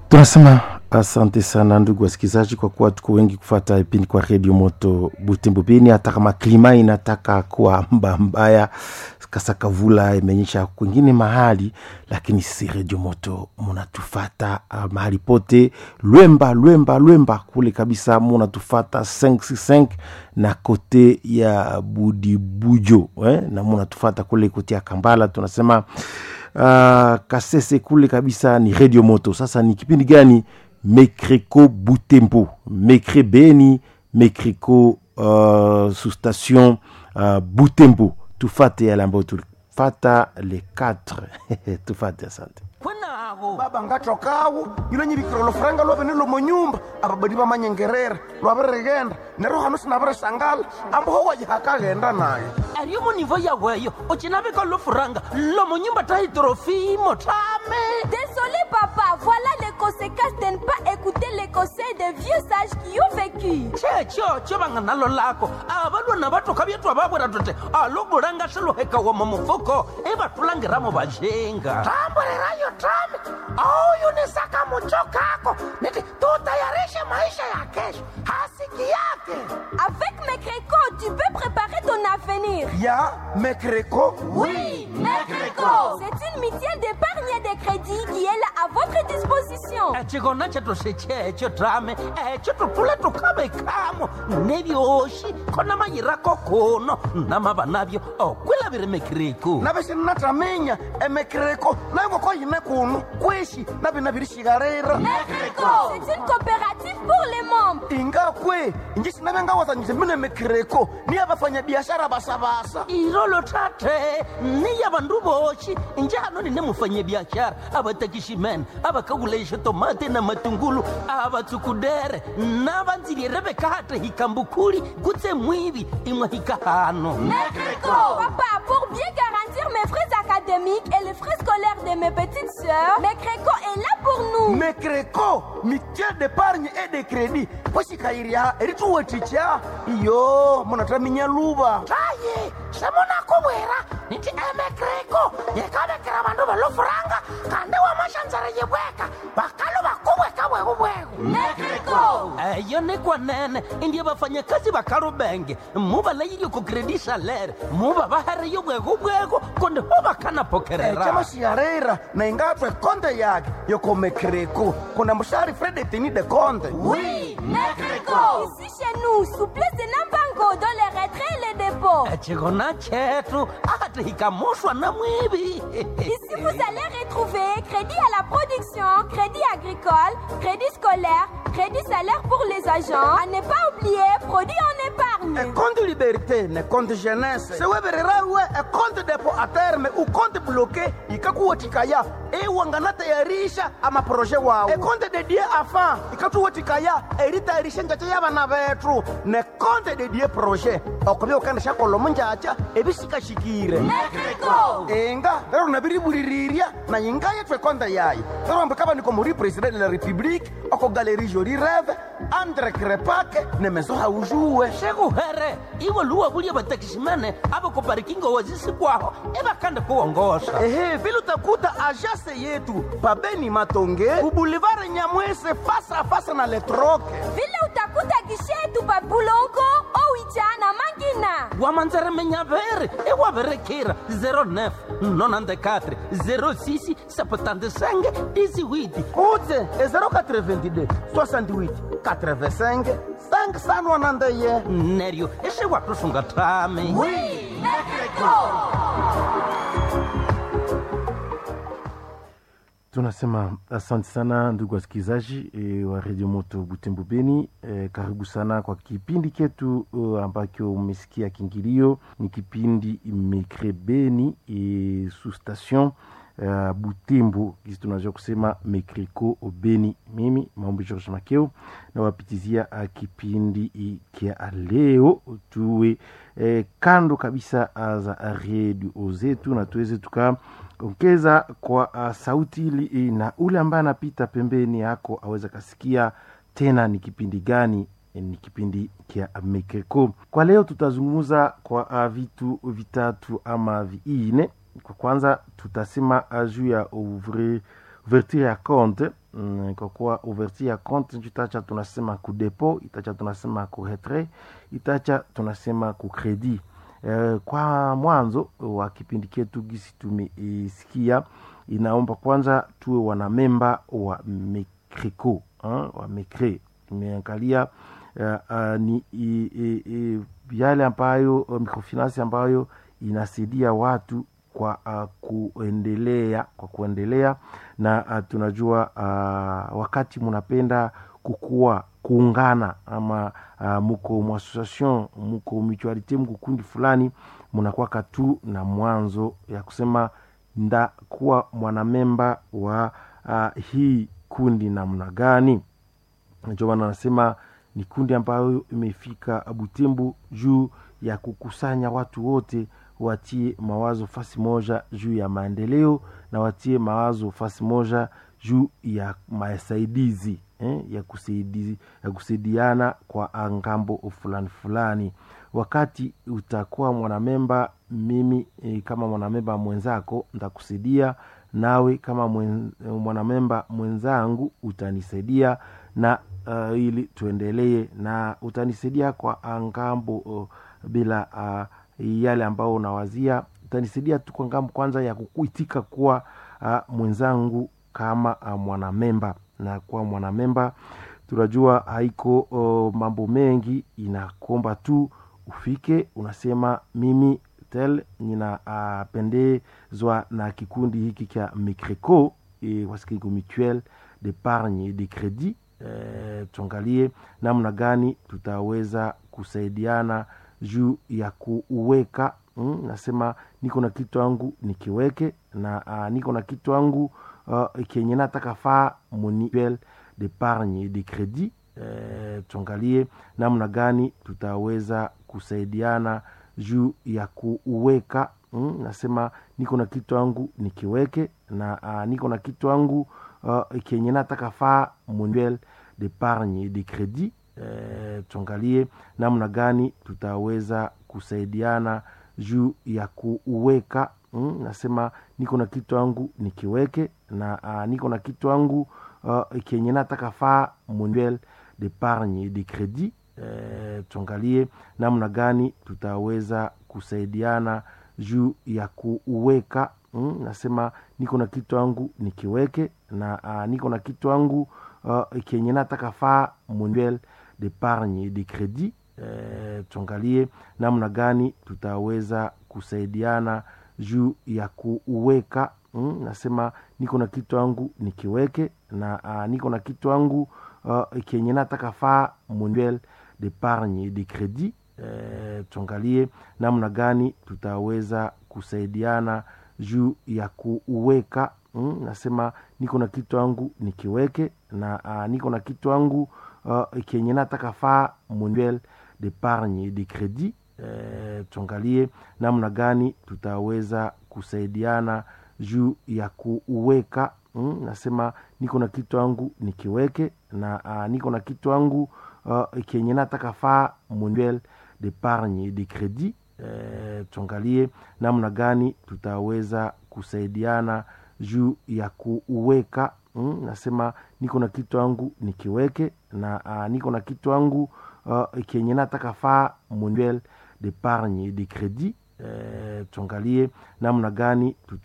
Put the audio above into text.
tunasema asante sana ndugu wasikilizaji kwa kuwa tuko wengi kufata vipindi kwa redio moto butembo beni hata kama klima inataka kuwa mba mbaya kasakavula imeonyesha kwingine mahali lakini si redio moto munatufata uh, mahali pote lwemba lwemba lwemba kule kabisa munatufata 565 na kote ya budibujo eh? na munatufata kule kote ya kambala tunasema uh, kasese kule kabisa ni redio moto sasa ni kipindi gani mekreko butembo mekre beni mekreko uh, sous station uh, butembo tufate yale ambayo tulifata le 4 tufate asante kwenago baba ngatokawo yilo nyivikiro lofuranga lwavene lomonyumba ababadi bamanyengerera lwavirigenda nero hano sinavirisangala amboho wajihakaghenda naye ariyo munivo yaweyo ucinavika lofuranga lomonyumba tahitrofimo tame Désolé papa, voilà les conséquences de ne pas écouter les conseils des vieux sages qui ont vécu. checho cho vanga nalo lako avalwana vatoka vyetu avavwera tote aluvulanga swiluheka wama mufuko ivatulangiramo vajenga tamburirayo tame auyunisaka mucho kako niti tutayarishe maisha ya kesho hasiki yake Avec mes crécots, tu peux préparer ton avenir. ya mekreko Oui, Mecreco C'est une mutuelle d'épargne et de crédit qui est là à votre disposition. chikona chetu sechecho tame echo tutule tukavekamo nevyoxi kona mayirako kuno namava navyo okwilaviri mekiriku navisinnatamenya emekreko nayo ngoko yine kuno kwishi navinavirixikarira Mecreco C'est une coopérative pour les membres. ingakwe inji sinavengawazanyise mine mekreko niya vafanyabiashara vasavasa irolo tate niya vandu voxi njano nine mufanyabiaxara avatakiximene avakakulaixa tomate na matungulu avatsukudere na vandzilire vekate hikambukuli kutse mwivi imwe hikahano Mecreco Papa, pour bien garantir mes frais académiques et les frais scolaires de mes petites sœurs, Mecreco est là pour nous. mekreko mitiel d'épargne et de crédit poxikayiriha erituweticha iyo munataminya luva taye semunakuvwera niti emekreko yekavekera vandu valofuranga kandi wamaxandzara yivweka vakalo vakuvweka vwekuvweku Mecreco eyo ni kwanene indiye vafanyakazi va kalubenge mu va layilyo ku kredi salere mu va va hariyo bwekubweko kundi ho va kana pokerera ecamaxiarera na ingatwe konte yake yoko mekreko kuna muxari fredetini de conte Oui, Mecreco Ici chez nous, souplesse de Nambango dans les retraits et les dépôts. chikona chetu ati hikamuxwa na mwivi Ici, vous allez retrouver crédit à la production, crédit agricole, crédit scolaire, crédit salaire pour les agents. À ne pas oublier, produit en épargne. econte liberté ne conte jeunesse sewevererawe econte depo a terme uconte bloqué ikakuwetikaya iwanganatayarisha amaproje wawo econte dedie afa ikatuwetikaya eritayarisha njacha yabana betu ne conte dedie proje okobya ukandisha kolomo njacha ebisikashikire Mecreco inga lero nabiriburirirya na inga yetu ekonde yayi lero ambikaba niko muri president de la republique oko galerie joli reve andre krepake ne meso haujuwe xekuhere iwe luwa vulye vatakiximene a va koparikingo wazisikwaho i va kande kuwongoxa ehe vile utakuta ajase yetu pabeni matonge ubulivare nyamwese fasa fasa na letroke Vile utakuta gishetu pa Bulongo, Owicha na Mangina. wamanzeremenyaveri i wa verekira 09 nonandekatre 06 septandesenge disiwiti utse e 082 68 85 5sanwanandeye neryo i swi wa tusunga tami tunasema asante sana ndugu wasikilizaji e, wa redio moto butembo beni e, karibu sana kwa kipindi ketu uh, ambacho umesikia kingilio ni kipindi mekre beni e, sous station uh, butembo kisi tunaweza kusema mekreko beni mimi maombi george makeo nawapitizia uh, kipindi kia leo tuwe eh, kando kabisa uh, za redio zetu na tuweze tuka ongeza kwa uh, sauti ili na ule ambaye anapita pembeni yako aweze kasikia tena ni kipindi gani eh, ni kipindi kia mekeko kwa leo tutazungumza kwa uh, vitu vitatu ama viine kwa kwanza tutasema uh, juu ya ouvre ouverture ya compte mm, kwa kuwa ouverture ya compte itacha tunasema ku depot itacha tunasema ku retrait itacha tunasema ku credit eh, kwa mwanzo wa kipindi chetu gisi tumeisikia inaomba kwanza tuwe wanamemba wa mecreco wa mecre imeangalia uh, uh, ni i, i, i, yale ambayo uh, microfinance ambayo inasaidia watu kwa uh, kuendelea kwa kuendelea na uh, tunajua uh, wakati munapenda kukua kuungana ama uh, muko muassociation muko mutualite muko kundi fulani munakwaka tu na mwanzo ya kusema ndakuwa mwanamemba wa uh, hii kundi namna gani ndio maana anasema ni kundi ambayo imefika Butembo juu ya kukusanya watu wote watie mawazo fasi moja juu ya maendeleo na watie mawazo fasi moja juu ya masaidizi eh, ya, kusaidi, ya kusaidiana kwa ngambo fulani fulani. Wakati utakuwa mwanamemba, mimi eh, kama mwanamemba mwenzako ntakusaidia, nawe kama mwen, mwanamemba mwenzangu utanisaidia na uh, ili tuendelee na utanisaidia kwa ngambo uh, bila uh, yale ambao unawazia utanisaidia tu kwa ngambo kwanza ya kukuitika kuwa uh, mwenzangu kama uh, mwanamemba na kuwa mwanamemba tunajua haiko uh, mambo mengi inakomba tu ufike unasema mimi tel ninapendezwa uh, na kikundi hiki cha micreco e, wasikiko mutuel d'épargne de credit e, tuangalie namna gani tutaweza kusaidiana juu ya kuweka mm, nasema niko na kitu yangu nikiweke na uh, niko na kitu yangu uh, kenye nataka faa mutuel d'épargne de credit e, tuangalie namna gani tutaweza kusaidiana juu ya kuweka mm, nasema niko na kitu yangu nikiweke na uh, niko na kitu yangu uh, kenye nataka faa mutuel d'épargne de credit e, tuangalie namna gani tutaweza kusaidiana juu ya kuweka mm, nasema niko na kitu yangu nikiweke na uh, niko na kitu yangu uh, kenye nataka faa mutuel d'épargne de credit e, tuangalie namna gani tutaweza kusaidiana juu ya kuweka mm, nasema niko na kitu yangu nikiweke na uh, niko na kitu yangu uh, kenye nataka faa mutuel d'épargne de credit e, tuangalie namna gani tutaweza kusaidiana juu ya kuweka mm, nasema niko na kitu yangu nikiweke na uh, niko na kitu yangu uh, kenye nataka faa mutuel d'épargne de credit e, tuangalie namna gani tutaweza kusaidiana juu ya kuweka mm, nasema niko na kitu yangu nikiweke na uh, niko na kitu yangu uh, kenye nataka faa mutuel d'épargne de credit e, tuangalie namna gani tutaweza kusaidiana juu ya kuweka mm, nasema niko na kitu yangu nikiweke na uh, niko na kitu yangu uh, kenye nataka faa mutuel d'épargne de credit e, tuangalie namna gani tutaweza kusaidiana juu ya kuweka mm, nasema niko na kitu yangu nikiweke na uh, niko na kitu yangu uh, kenye nataka faa mutuel d'épargne de credit e, tuangalie namna gani tuta